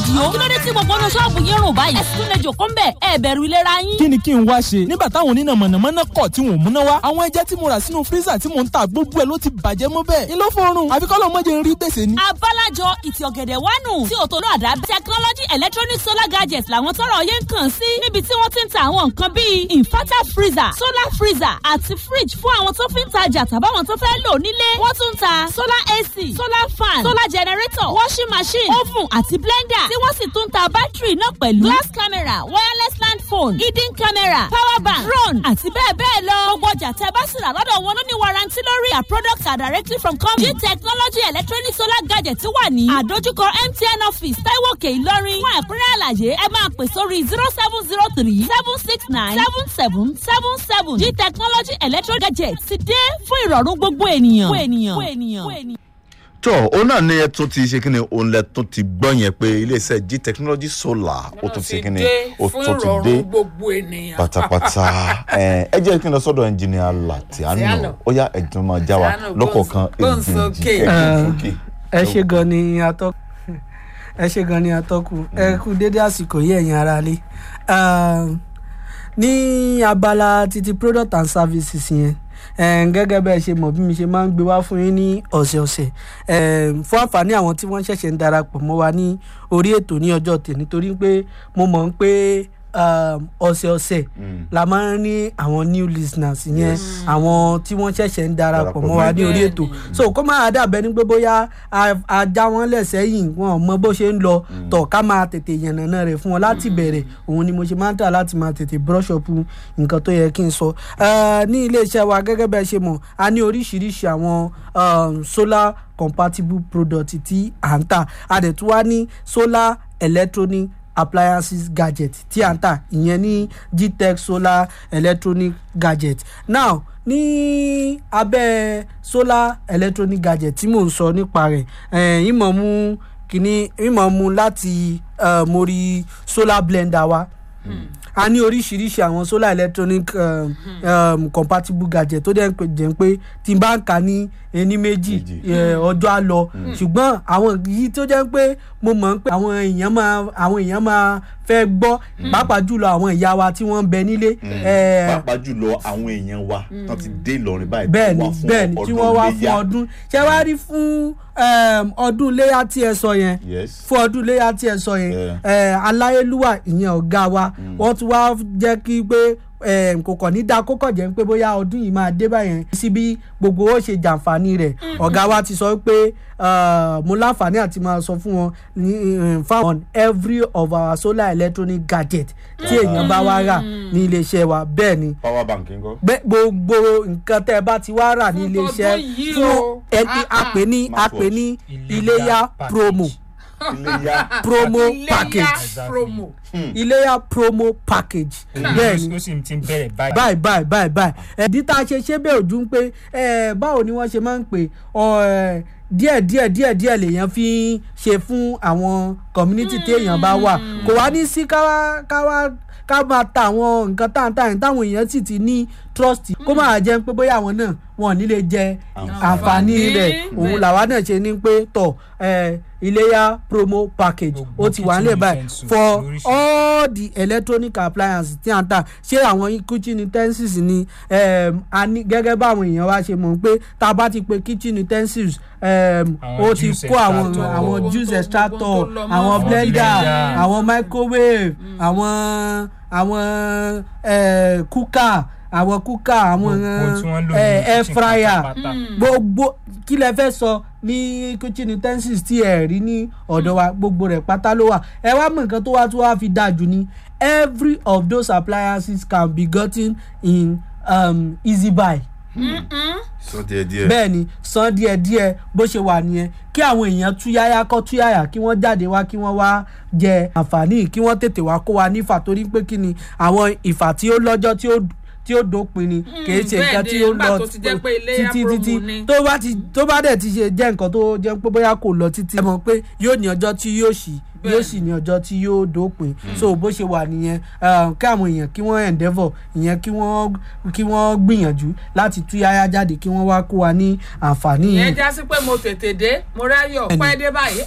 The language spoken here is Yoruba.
àdìo kí ló dé tí gbogbo ọ̀nà ṣọ́ọ̀bù yín rùn báyìí ẹ̀sìn tún lè jòkó ń bẹ̀ ẹ̀ bẹ̀rù ìlera yín. kí ni kí n wá ṣe nígbà táwọn oníná mọ̀nàmọ́ná kọ̀ tí wọ́n múná wá àwọn ẹja tí mo rà sínú fírísà tí mò ń ta gbogbo ẹ̀ ló ti bàjẹ́ mọ́ bẹ́ẹ̀ ni ló fọrùn àfikọ́lọ́ mọ́jẹ ń rí gbèsè ni. abálájọ ìtì ọ̀gẹ̀dẹ̀ wánu tí òtò náà dá technology electronic solar gadgets làwọn tọrọ yẹn ń kàn sí níbi tí wọ́n ti ń ta àwọn nǹkan bíi inverter freezer solar freezer àti fridge fún àwọn tó fi ń tajà tàbáwọn tó fẹ́ lò nílé wọ́n tún ń ta solar ac solar fan solar generator washing machine oven àti blender tí wọ́n sì tún ń ta bátìrì náà pẹ̀lú glass camera wireless land phone hidden camera power bank drone àti bẹ́ẹ̀ bẹ́ẹ̀ lọ gbogbo ọjà tẹ́ bá sì rà lọ́dọ̀ wọn ló ní warranty lórí our products are directly from company g technology electronic solar gadget wà ní àdójúkọ mtn office taiwo òkè ìlọrin fún ẹ̀kúnrẹ́ àlàyé ẹ máa pè sórí zero seven zero three seven six nine seven seven seven seven g technology electronic gadget ti dé fún ìrọ̀rùn gbogbo ènìyàn. gbogbo ènìyàn. gbogbo ènìyàn. gbogbo ènìyàn tó òun náà ni ẹ tún ti ṣe kíni òun lẹ tún ti gbọ́ yẹn pé iléeṣẹ́ g technology solar ó tún ti kíni ó tún ti dé gbogbo ènìyàn. pátápátá ẹ ẹ jẹ́ kí n lọ sọ́dọ̀ ẹnjìnìà Latiano ó yá ẹ̀dùn máa já wa lọ́kọ̀ọ̀kan gbóǹsókè. ẹ ṣe gan ni atọ́kùn ẹ ṣe gan ni atọ́kùn ẹ kú dédé àsìkò yìí ẹ̀yin ara lé ní abala títí product and services yẹn gẹ́gẹ́ bẹ́ẹ̀ ṣe mọ̀ bí mi ṣe máa ń gbé wá fún yín ní ọ̀sẹ̀ọ̀sẹ̀ fún àǹfààní àwọn tí wọ́n ṣẹ̀ṣẹ̀ ń darapọ̀ mọ́ wa ní orí ètò ní ọjọ́ tèmi torí pé mo mọ̀ ń pé ọ̀sẹ̀ọ̀sẹ̀ la máa ń ní àwọn new listeners yẹn àwọn tí wọ́n ṣẹ̀ṣẹ̀ ń darapọ̀ mọ́ wa ní orí ètò so kó máa dàbẹ́ ní pé bóyá a já wọn lẹ̀ sẹ́yìn wọn mọ bó ṣe ń lọ tọ̀ ká máa tètè yànnàná rẹ̀ fún wọn láti bẹ̀rẹ̀ òun ni mo ṣe máa ń tà láti máa tètè brush up nǹkan tó yẹ kí n sọ ní iléeṣẹ́ wa gẹ́gẹ́ bẹ́ẹ̀ ṣe mọ̀ a ní oríṣiríṣi àwọn solar compatible product tí à ń tà a dẹ̀ tún wá ní solar electronic appliances gadget tí à ń tà ìyẹn ní gtech solar electronic gadget now ní abẹ́ solar electronic gadget tí mò ń sọ nípa rẹ̀ ìmọ̀ mú kìíní ìmọ̀ mú láti mo rí solar blender wa a ní oríṣiríṣi àwọn solar electronic um, um, compatible gadget tó dẹ̀ jẹ́ pé tí n bá ń kà ní ẹni méjì ọjọ́ á lọ ṣùgbọ́n àwọn yìí tó jẹ́ pé mo mọ̀ pé àwọn èèyàn máa àwọn èèyàn máa fẹ́ gbọ́ pàápàá jùlọ àwọn ìyá wa tí wọ́n ń bẹ nílé. pàápàá jùlọ àwọn èèyàn wa tó ti dé Ìlọrin báyìí bẹ́ẹ̀ni bẹ́ẹ̀ni tí wọ́n wá fún ọdún ṣé wàá rí fún ọdún léyà tí ẹ sọ yẹn fún ọdún léyà tí ẹ sọ yẹn aláyélúwà ìyẹn ọ̀gá wa wọ́n tún wá jẹ́ kí pé kò kàn ní dáa kókò jẹ́ pé bóyá ọdún yìí máa dé báyẹn síbi gbogbo ó ṣe jàǹfààní rẹ̀ ọ̀gá wa ti sọ pé mo láǹfààní àti máa sọ fún wọn fáwọn on every of our solar electronic gadget tí èèyàn bá wá rà ní iléeṣẹ́ wa bẹ́ẹ̀ ni power bank ńkọ́. gbogbo nǹkan tẹ́ ẹ bá ti wá rà ní iléeṣẹ́ fún ẹni àpè ní àpè ní iléyà promo iléyà promo package promo. iléyà promo package bẹ́ẹ̀ ni ó sì ti ń bẹ̀rẹ̀ báyìí. báyìí báyìí báyìí báyìí ẹ̀dí tá a ṣe ṣe bẹ́ẹ̀ ojú ń pé báwo ni wọ́n ṣe máa ń pè díẹ̀ díẹ̀ díẹ̀ díẹ̀ lèèyàn fi ń ṣe fún àwọn community téèyàn bá wà kò wá ní sí káwá káwá ká máa ta àwọn nǹkan táǹtàǹ táwọn èèyàn sì ti ní trust kó máa jẹ́ pé bóyá àwọn náà wọn ò ní lè jẹ àǹfààní rẹ̀ òun làwa náà ṣe ní pé tọ̀ iléyà promo package ó ti wà nílẹ̀ báyìí for all the electronic appliances tí a ń tà ṣé àwọn kitchen utensils ni a ní gẹ́gẹ́ bá àwọn èèyàn wa ṣe mọ̀ pé tá a bá ti pe kitchen utensils ó ti kó àwọn àwọn juice extractor àwọn blender àwọn microwave àwọn àwọn cooker àwọn kúkà àwọn air fryer gbogbo kí lẹ fẹ́ sọ ní kitchen utensils tí ẹ rí ní ọ̀dọ̀ wa gbogbo rẹ̀ pátá ló wà ẹ wá mọ̀ nǹkan tó wá tó wá fi dáa jù ní every of those appliances can be gotten in um, easy buy san díẹ̀ díẹ̀. bẹ́ẹ̀ ni san díẹ̀ díẹ̀ bó ṣe wà nìyẹn kí àwọn èèyàn túyáyá kọ́ túyáyà kí wọ́n jáde wá kí wọ́n wá jẹ àǹfààní kí wọ́n tètè wá kó wa nífà torí pé kí ni àwọn ìfà tí ó lọ́jọ́ tí ó tí ó dópin ni kìí ṣe nǹkan tí ó lọ títí títí tó bá ti tó bá dẹ̀ ti ṣe jẹ́ nǹkan tó jẹ́ pé bóyá kò lọ títí ẹ mọ̀ pé yóò ní ọjọ́ tí yóò ṣì yóò sì ní ọjọ́ tí yóò dópin so bó ṣe wà nìyẹn kí àwọn èèyàn kí wọ́n endeavour ìyẹn kí wọ́n kí wọ́n gbìyànjú láti tú yáyá jáde kí wọ́n wá kó wa ní àǹfààní yìí. ìyẹn já sí pé mo tètè dé mo ráyọ̀ pẹ́ dé báyìí